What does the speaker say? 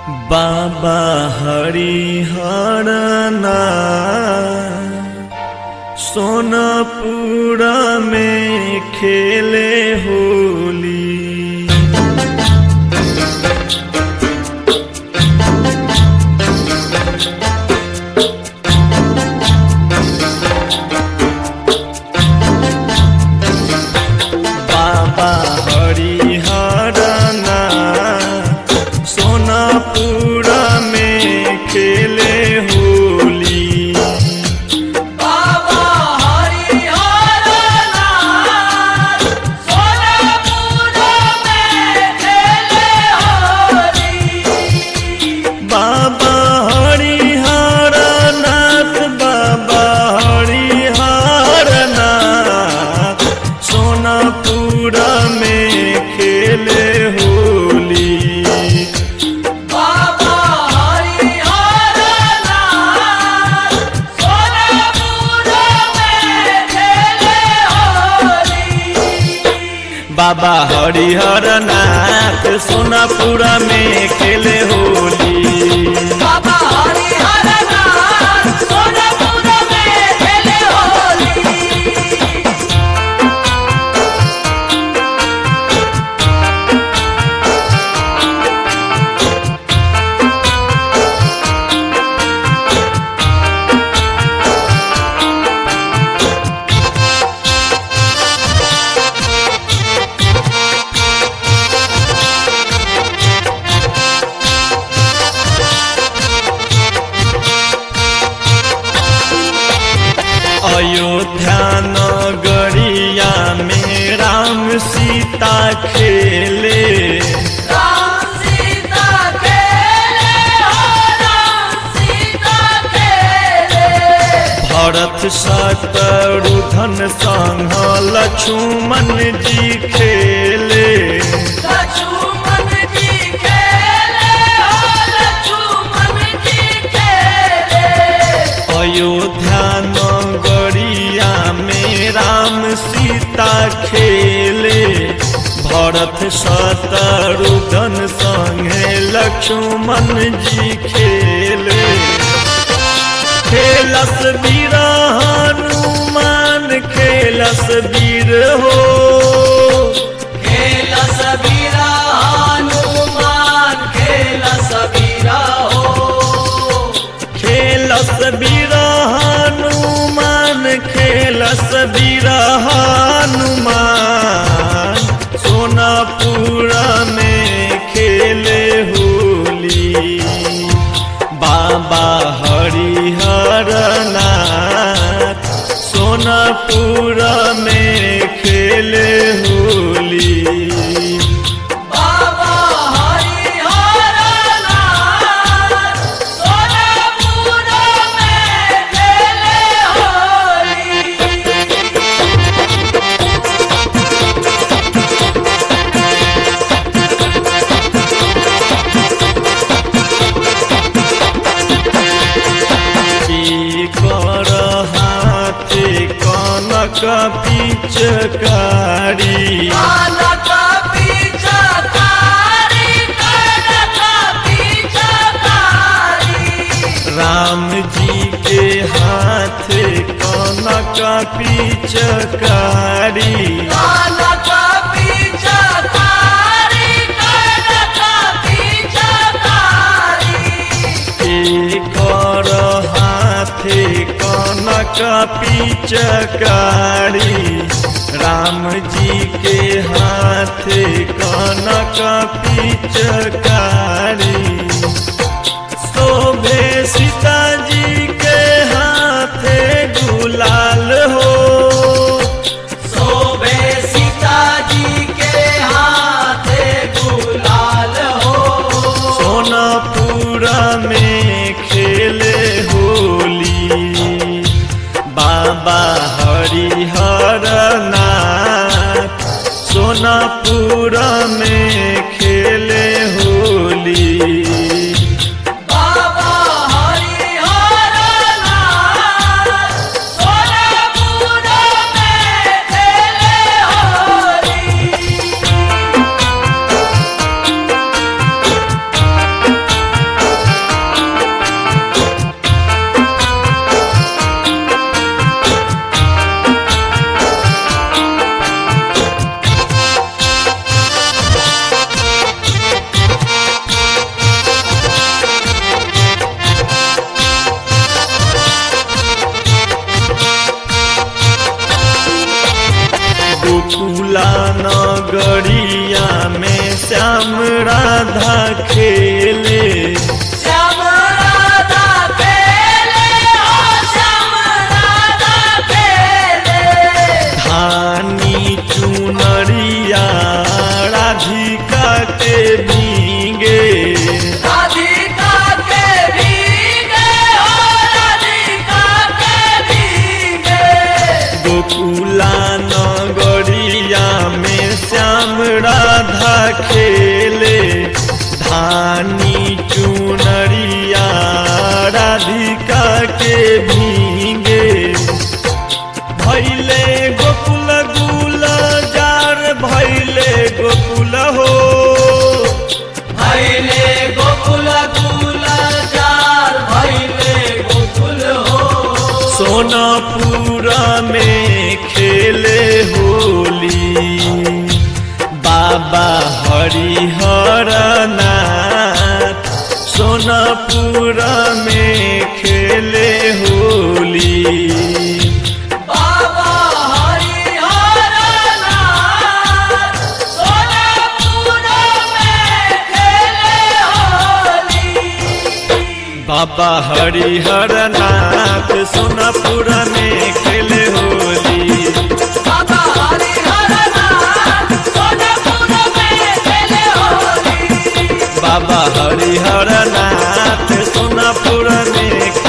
बाबा हरिहरना सोनपुर में खेले होली बाबा हरिहरना सोनपुर में खेले होली बाबा हरिहरना सोनपुर में खेले होली बाबा हरिहरनाथ बाबा हरिहरनाथ सोनपुर में खेले होली बाबा हरिहरना सोनपुर में खेले होली बाबा हरिहरनाथ सोनापुर में खेले होली बाबा हरिहरना सोनपुर में खेले होली अयोध्या नगरिया में राम सीता खेले राम सीता खेले हो राम सीता खेले भरत शत्रुघ्न संग लक्ष्मण जी खेले लक्ष्मण जी खेले हो लक्ष्मण जी खेले अयोध्या नगरिया में राम सीता खेले भरत शत्रुघ्न संगे लक्ष्मण जी खेले खेलस वीर हनुमान खेलस वीर हो खेल सबीरा हनुमान खेल सबीरा हो खेलस वीर हनुमान खेलस वीर हनुमान सोनापुर में खेले होली बाबा हरिहरनाथ सोनापुर में खेले होली बाबा हरिहरना सोनपुर में खेले होली कर हाथे कनक पिचकारी कानक पिचकारी कानक पिचकारी राम जी के हाथे कनक पिचकारी कानक पिचकारी कानक पिचकारी कर हाथे कनक पिचकारी राम जी के हाथे कनक पिचकारी शोभे सीता जी के हाथे गुलाल हो शोभे सीता जी के हाथे गुलाल हो सोनापुर में खेले होली बाबा हरिहरनाथ सोनापुर में खेले होली बाबा हरिहरना सोनपुर में खेले होली भींगे भैले गोकुल गुल जार भैले गोकुल हो भैले गोकुल गुल जार भैले गोकुल हो सोनापुर में खेले होली बाबा हरिहर नाथ सोनापुर में खेले होली बाबा हरिहर नाथ सोनापुर में खेले होली बाबा हरिहर नाथ सोनापुर में खेले होली बाबा हरिहर नाथ सोनापुर में खेले होली बाबा हरिहर नाथ सोनापुर में